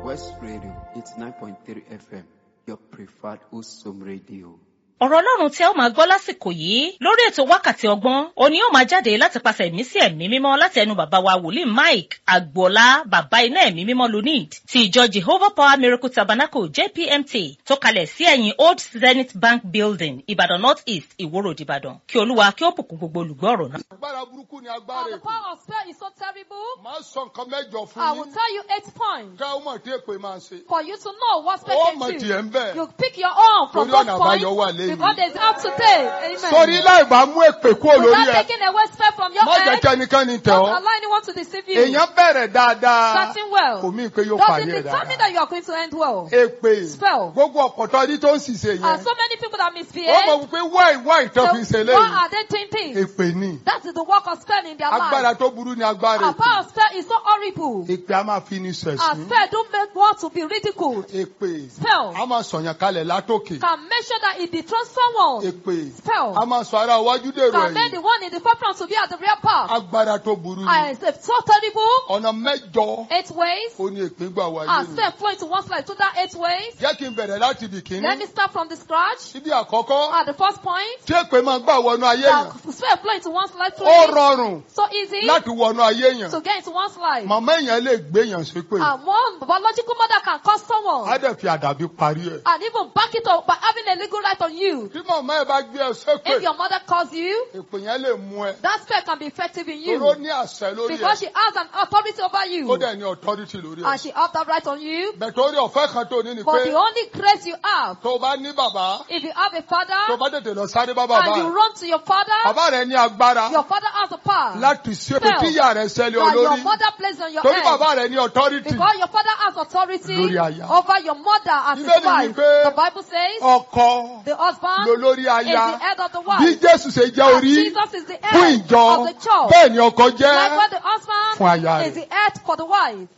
West Radio 89.3 FM, your preferred Usum radio. ọ̀rọ̀ ọlọ́run tí ẹ ó máa gbọ́ lásìkò yìí lórí ètò wákàtí ọgbọ́n òní yóò máa jáde láti pàṣẹ ẹ̀mí sí ẹ̀mí mímọ́ láti ẹnu bàbá wa wòlíì mike agboola bàbá iná ẹ̀mí mímọ́ lunid ti ìjọ jehovah power miracle tabernacle jpmt tó kalẹ̀ sí ẹ̀yìn old zenith bank building ìbàdàn north east ìwòrò ìbàdàn kí olúwa kí ó bùkún gbogbo olùgbọ́ ọ̀rọ̀ náà. agbára burúkú ni Oh, agbára the èpè power of spell is so terrible. máa sọ nǹkan mẹ́jọ I fún will yín tell you eight points ká ó mọ̀ tí èpè máa ṣe. for you to know what spell ó can mọ̀ do. tiẹ̀ ń bẹ̀. You pick your own from Torí those ọ̀nà points àbáyọ wà lẹ́yìn. because there's out today. Amen. sórí láì bá mú èpè kúrò lórí Without ẹ taking away spell from your má jẹ́ head, kí ẹnikẹ́ni tẹ̀ don't ọ́. allow anyone to deceive you. èèyàn bẹ̀rẹ̀ dáadáa Starting well. kò mí pé yóò Does parí it ẹ̀ determine dáadáa. that you are going to end well? èpè Spell. gbogbo ọ̀pọ̀tọ́ ní tó ń ṣiṣẹ́ Are yẹn. so many people that ó misbehave? mọ̀ wípé wáì wáì tó fi ṣe So why léyìí. are they doing things? èpè ni That is the work of spell in their agbára life. tó burú ni agbára Our èpè. power of spell is so horrible. èpè a máa fi ní Our sẹ̀sìn. spell don't make one to be ridiculed. èpè Spell a máa sọ̀yàn kalẹ̀ látòkè. can make sure that it dethrones someone. èpè Spell a máa sọ ara iwájú dèrò can make ẹ̀yìn. the one in the forefront to be at the rear part. agbára tó burú ni. I say so terrible. ọ̀nà mẹ́jọ Eight ways. ó ní èpè gbà wáyé Our ni. spell flow into one's life through that eight ways. jẹ́ kí n bẹ̀rẹ̀ láti ibì Let me kíní. start from the scratch. síbi àkọ́kọ́ At the first point, tí èpè máa gbà wọnú ayé yẹn. that spell flow into one's life through ó it. rọrùn So easy láti wọnú ayé yẹn. to get into one's life. màmá èèyàn lè gbé èèyàn ṣépè. And one biological mother can cause á someone dẹ̀ fi àdàbí parí ẹ̀. and even back it up by having a legal right on you. tí màmá ẹ̀ bá gbé ẹ ṣépè If your mother calls you, èpè yẹn lè mú ẹ. that spell can be effective in toró you ní àṣẹ lórí because ẹ̀. she has an authority over ó you dẹ̀ ní authority lórí and ẹ̀. she has that right on you. bẹ̀tẹ̀ orí ọ̀fẹ́ kan tó ní ni But pé the only grace you have, tó bá ní bàbá if you have a tó father bá tètè lọ sáré bá bàbá and you ẹ̀. run to your father, bàbá rẹ̀ ní agbára your father has the power láti ṣépè Spell. tí ìyá rẹ̀ ṣẹlẹ̀ that your olórí. mother places on your torí head. bàbá rẹ̀ ní authority. Because your father has authority Lórí aya. over your mother as his Bíbélì wife. wípé The Bible says ọkọ the husband lolórí is aya. the head of the bí wife. jésù ṣe jẹ́ And orí Jesus is the fún head ìjọ of the church. bẹ́ẹ̀ ni ọkọ Like jẹ́ when the husband fún aya is rẹ̀. the head for the wife.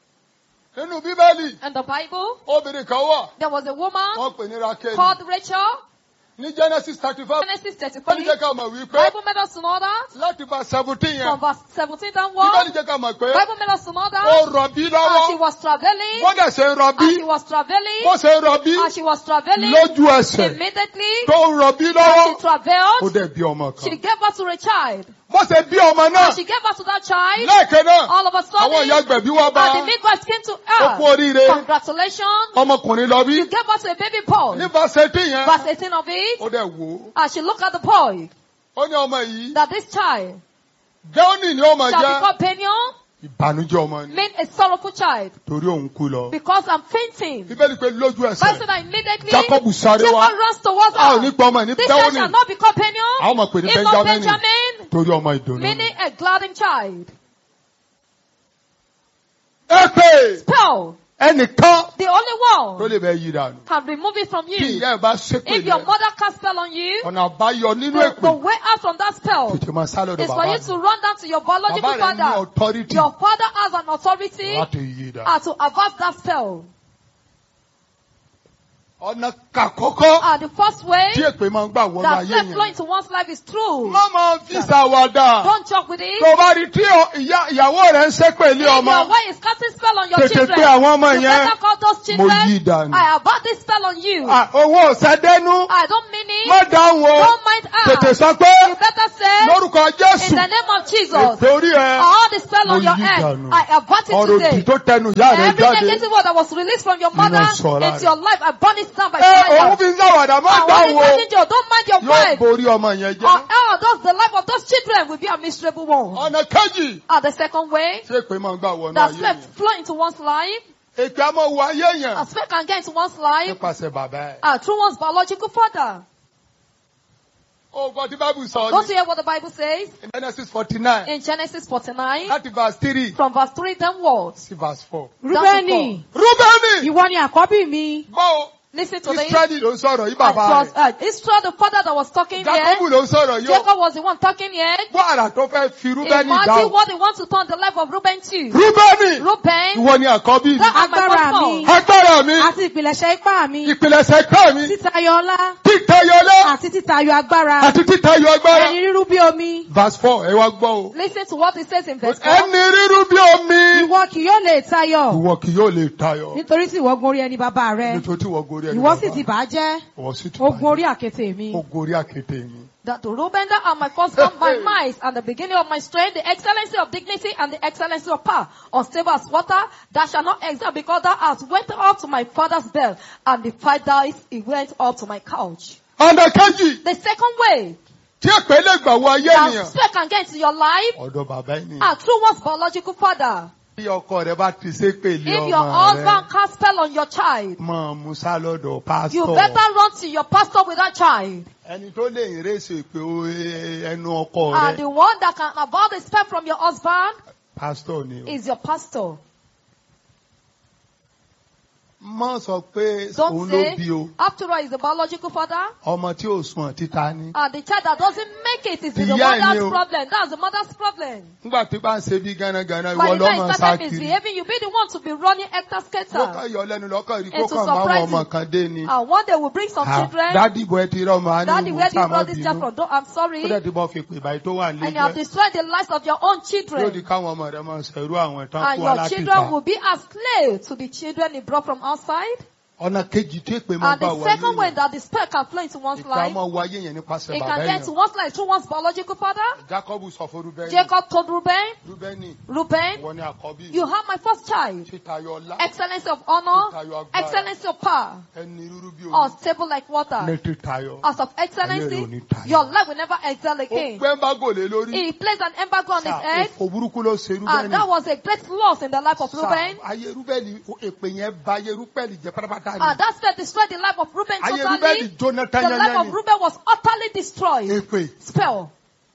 nínú bíbélì In the Bible, obìnrin kan wà there was a woman wọ́n pè ní rákẹ́lì called Rachel. ní genesis thirty five Genesis bíbélì 33. jẹ́ ká mọ̀ wípé Bible made us to know that. láti bá seventeen From yẹn verse 17 bíbélì downward. jẹ́ ká mọ̀ pé Bible made us to know ó that. rọ̀bí As she lọ́wọ́ was traveling. wọ́n dẹ̀ ṣe ń rọ̀bí As she was traveling. bó ṣe ń rọ̀bí As she was traveling. lójú ẹsẹ̀ Immediately. tó ń rọ̀bí As lọ́wọ́ she ó traveled. dẹ̀ bí ọmọ She kan gave birth to a child. bó ṣe bí ọmọ náà As she gave birth to that child. lẹ́ẹ̀kan náà All of a àwọn ìyá sudden. gbẹ̀bí wá bá And the midwife came to ó kú her. oríire Congratulations. ọmọkùnrin lọ bí You gave birth to a baby boy. ní verse yẹn Verse 18 of it. ó dẹ̀ wò ó As she looked at the boy. ó ní ọmọ yìí That this child Géónì ni ó máa shall jẹ́ become Peniel. ìbànújẹ́ ọmọ ni Mean a sorrowful child. torí òun kú lọ. Because I'm fainting. Bíbélì pé lójú Bible ẹsẹ̀ said that immediately. Jacob sáré wá Jacob runs towards a ò ní her. pọ ọmọ ẹ̀ ní This child Géónì shall not become Peniel. a ó mọ̀ pé ní It's not Benjamin Benjamin. torí ọmọ ìdùnnú. Meaning a gladdened child. ẹ pé Spell. ẹnìkan The only tó one lè bẹ yí dànù. can remove it from Kí you. ìyá ẹ̀ bá ṣépè If your lẹ̀ mother cast spell on you, ọ̀nà àbáyọ nínú the, the èpè way out from that spell tètè máa sá lọ́dọ̀ is for bàbá you to run down to your biological Bàbá rẹ̀ ní father. authority Your father has an authority láti yí dànù. uh, to avert that spell. Ọ̀nà kàkọ́kọ́ Uh, the first way tí èpè máa ń gbà wọnú that ayé spell flow yẹn. into one's life is true. Má máa fi ṣàwàdà. Don't joke with it. Tó bá rí tí ọ- ìyá- ìyàwó rẹ̀ ń ṣépè lé If ọmọ. your wife is casting spell on your Tètè children, pé àwọn ọmọ you yẹn. better call those Mo yí children. dànù. I avert this spell on you. Ah, Owó ọ̀sẹ̀dẹ́nu. I don't mean it. Má dáhùn o. Don't mind Tètè her. sọ pé You better say, lórúkọ in Jésù. the name of Jesus, Èpè orí ẹ. all the spell Mo on your yí head, dànù. I avert it Ọ̀rọ̀ òdì today. tó tẹnu ìyá rẹ̀ Every jáde. negative word that was released from your Nínú mother ìṣọ́ra into rẹ̀. your life, I burn it down by Ẹ òun fire. fi ń ṣàwàdà má And when dáhùn it's o. telling you, don't mind your Yóò wife. borí ọmọ yẹn Or jẹ́. else the life of those children will be a miserable one. Ọ̀nà kejì. And the second way, Ṣé èpè máa ń gbà wọnú that ayé spell yẹn? flow into one's life, Èpè á máa wọ ayé yẹn. a spell can get into one's life Nípasẹ̀ bàbá ẹ̀. uh, through one's biological father. Ó gbọ́ tí Bábù sọ Don't ní you hear what the Bible says in Genesis forty nine in Genesis 49 láti verse three from verse 3 downwards? sí verse four. Rúbẹ́nì, Rúbẹ́nì ìwọ ni àkọ́bí mi. gbọ́ o Listen to this. Israẹli ló ń sọ̀rọ̀ yìí It bàbá was rẹ̀. uh, Israel, the father that was talking here. Jacob ló ń sọ̀rọ̀ yìí o. Jacob was the one talking here. Gbọ́ àrà tó fẹ́ fi Rúbẹ́nì dá Imagine o. what he wants to turn the life of Reuben to. Rúbẹ́nì Reuben, ìwọ ni àkọ́bí mi. that are my Agbára firstborn. mi. Agbára mi, àti ìpìlẹ̀ṣẹ̀ ipá mi ìpìlẹ̀ṣẹ̀ ká mi, títayọ ọlá títayọlá àti títayọ agbára àti títayọ agbára. ẹni rírú bí omi Verse four ẹ wá gbọ́ o. Listen to what he says in verse 4. Ẹni rírú bí omi. ìwọ kì yóò lè tayọ Ìwọ kì yóò lè tayọ. nítorí tí ìwọ gun orí ẹni bàbá rẹ Nítorí tí ìwọ gorí ẹni ìwọ sì bàbá. ti bà á jẹ́ Ìwọ sì ti ó gun bàjẹ́. orí àkéte mi Ó gorí àkété mi. That the Reuben that are my firstborn, my might, and the beginning of my strength, the excellency of dignity and the excellency of power, unstable as water, that shall not excel because thou hast went up to my father's bed, and the fathers he went up to my couch. Ọ̀nà kejì The second way tí èpè lè gbà wọ ayé that ènìyàn. spec can get into your life Ọ̀dọ̀ bàbá ènìyàn. are through one's biological father. Bí ọkọ rẹ bá ti ṣépè lé If your ọmọ husband rẹ. cast spell on your child, Mọ̀ Musa lọ́dọ̀ you pásítọ̀. better run to your pastor with that child. Ẹni tó lè rèsè pé ó ẹnu ọkọ And rẹ. the one that can avoid the spell from your husband Pásítọ̀ ni o. is your pastor. Mọ̀ sọ pé Don't òun ló say, bí o. after all, he's the biological father. Ọmọ tí ò sùn títa ni. And the child that doesn't make it is the Ìyá ẹ̀ ni mother's o. problem. That's the mother's problem. Nígbà tí bá ń ṣe bí gánagànà By ìwọ the time lọ́mọ he started sákiri. misbehaving, you be the one to be running hector skater. Lọ́kàn yọ lẹ́nu lọ́kàn rí kó And to kàn máa surprise wọ ọmọ you. kan dé ni. And one day we'll bring some Ah, children. Dádì bọ̀ ẹ ti rọ́ ọmọ á ní Daddy, where did you ìwúsà má brought this child bínú. from? Don't, I'm sorry. Ó dẹ̀ ti bọ́ fi pè báyìí tó wà And you have nílé. destroyed the lives of your own Yóò di children. káwọn ọmọ rẹ máa ṣẹ̀rú àwọn ìtàn And kú your children alákìíta. will be as slaves to the children he brought from outside. Ọ̀nà kejì tí èpè máa And bá the wọ second way ayé yẹn. that the spirit can flow into one's Ìpè life, àmọ́ wọ ayé yẹn nípasẹ̀ it bàbá can get to yẹn. one's life through one's biological father. Jacob sọ fún Rúbẹ́nì. Jacob told Reuben, Rúbẹ́nì Reuben, ìwọ ni àkọ́bí. you have my first child. Títayọ ọlá. Excellency of honor, Títayọ agbára. excellency of power, Ẹni rúrú bí omi. unstable like Ní water. títayọ. As of Ayé rẹ̀ ò ní excellency, tayọ. your life will never excel Ó again. gbẹ́ ń bá gòlè lórí. He placed an embargo on his Sà, head, Òfò burúkú ló ṣe and Rúbẹ́nì. that was a great loss in the life of Sà, Reuben. Ayé Rúbẹ́nì èpè yẹn ba ayé Rúbẹ́nì jẹ́ pátápátá ni. And that spell destroyed the life of Reuben Ayé totally. Rúbẹ́nì jóná The life tányányá of ni. Reuben was utterly destroyed. Èpè. Spell.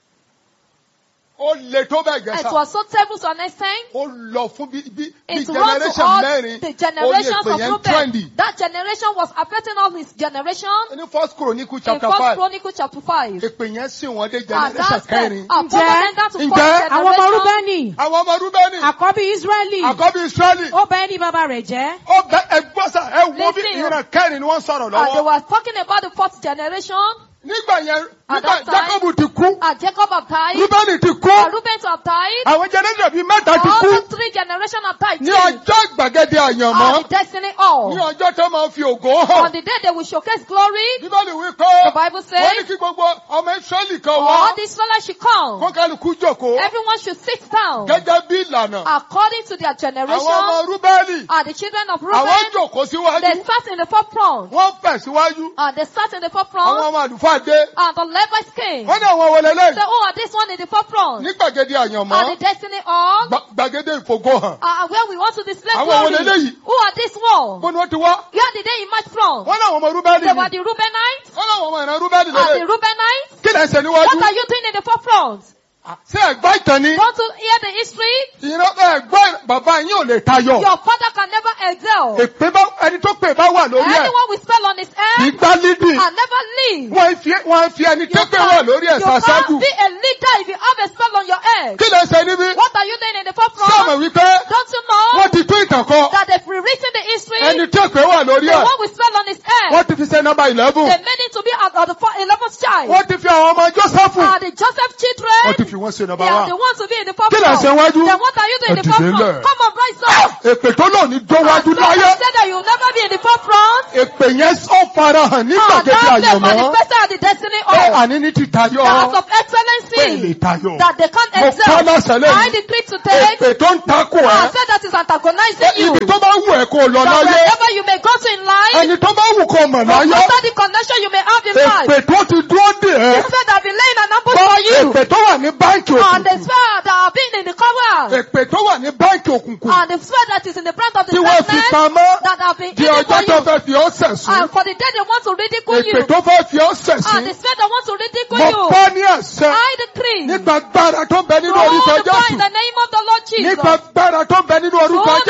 Ó le tó bẹ́ẹ̀ gẹ́ It sà. was so terrible to an extent. Ó lọ fún bí bí bí It ran to generation all mẹ́rin. the Ó ní generations èpè of yẹn Reuben. trendy. That generation was affecting all his generation. Ní First Chronicle In chapter First five. Chronicle chapter 5. Èpè yẹn sì wọ́n dé And generation that said, kẹrin. our Ǹjẹ́- father down to ǹjẹ́ fourth àwọn ọmọ generation. rúbẹ́nì Àwọn ọmọ Rúbẹ́nì. àkọ́bí israẹli Àkọ́bí Ísírẹ́lì. ó bá ẹni bàbá rẹ̀ jẹ́ Ó bẹ ẹgbọ́n sà ẹ wo bí Listen. ìran kẹrin ni wọ́n sọ̀rọ̀ And they lọ́wọ́. were talking about the fourth generation. Nígbà yẹn At nígbà that time- Jacob ti kú. And Jacob have died. Rúbẹ́nì ti And kú. Reuben to have died. Àwọn generation bíi mẹ́ta ti All kú. the three generations have died. Ní too. ọjọ́ ìgbàgede àyànmọ́. And the destiny all. Ní ọjọ́ tó máa ń fi ògo On hàn. the day they will showcase glory, Bíbélì wí pé the Bible wọ́n ní says, kí gbogbo ọmọ Ísírẹ́lì kan wá. all the Israelites should come. Kó kálukú jókòó. Everyone should sit down Gẹ́gẹ́ bí ìlànà. according to their Àwọn ọmọ generation. Rúbẹ́nì. And the children of Àwọn Reuben, jókòó they síwájú. sat in the forefront. Wọ́n fẹ̀ síwájú. And they sat in the Àwọn forefront. ọmọ àlùfáà dé. And the Levites came. Wọ́n ní àwọn wọlé Say, lẹ́yìn. oh, and this one in the forefront. Ní gbàgede And àyànmọ́. the destiny all. Gba- Gbàgede ìfògo hàn. Uh, where we want to display Àwọn glory. wo leléyìí? Who are this one? Bó ni wọ́n ti wá? Where did they emerge from? Wọ́n láwọn ọmọ Rúbẹ́nì They ni. were the Reubenites. Wọ́n láwọn ọmọ ìran Rúbẹ́nì And the lélẹ̀. Reubenites. Kí lẹ̀ ń ṣe What níwájú? are you doing in the forefront? Ṣé ẹ̀gbá ìtàn ni? Want to hear the history? Ìran ẹ̀gbọ́n bàbá yín ò lè tayọ. Your father can never excel. Èpè bá ẹni tó pè bá wà lórí ẹ̀. Anyone will spell on his Kì í head gbá lídì. and never leave. Wọ́n fi wọ́n fi ẹni tó You pè wà lórí ẹ̀ you can't ṣàṣájú. be a leader if you have a spell on your head. Kí lẹ̀ ń ṣe níbí? What are you doing in the Ṣé àmọ̀ forefront? wípé Don't you know wọ́n ti tún ìtàn kọ? that they've rewritten the history? Ẹni tó pè wà lórí The ẹ̀. one with spell on his head. Wọ́n ti fi ṣe nọ́mbà eleven. They made it to be at, at the four- 11th child. Wọ́n ti fi àwọn ọmọ Jósẹ́fù. Are the Joseph children? Wọ́n ti fi wọ́n ṣe They nọ́mbà are one. the ones to be in the Kí lẹ̀ ń ṣe forefront. wájú? Then what are you doing in Ẹ the dìde forefront? ńlẹ̀. Come on, rise up. Èpè tó lò ní And dọ́wájú so láyé. they said that you'll never be in the forefront. Èpè yẹn ó farahàn ní And gbàgede that they àyànmọ́. manifested at the destiny Pé of àní ní ti tayọ. that of Pé lè excellency. tayọ. That they can't Mo excel. kọ́ lọ́sẹ̀ I lẹ́yìn. decree today. Èpè tó ń takò I ẹ́. said that is antagonizing you. Ibi tó bá wù ẹ́ kó o lọ That láyé. wherever you may go to in life, Ẹni tó bá wù kó o mọ̀ no láyé. matter the connection you may have in Èpè life, tó ti dúró dè ẹ́. they said I've been laying an ambush Gbọ́ for you. èpè tó wà ní báńkì And the òkùnkùn. spell that have been in the cover. Èpè tó wà ní báńkì òkùnkùn. And the spell that is in the brand of the Tí wọ́n fi darkness pamọ́. that have been Di hidden for ọjọ́ tó you. fẹ́ fi ọ́ sẹ̀sùn. And for the day they want to ridicule Èpè you. tó fẹ́ fi ọ́ And sẹ̀sùn. the spirit that wants to ridicule Mo you. pa ní àṣẹ. I decree. Nípa agbára tó ń bẹ nínú Through orúkọ the power in Jésù. the name of the Lord Nípa Jesus. agbára tó ń bẹ nínú orúkọ Through the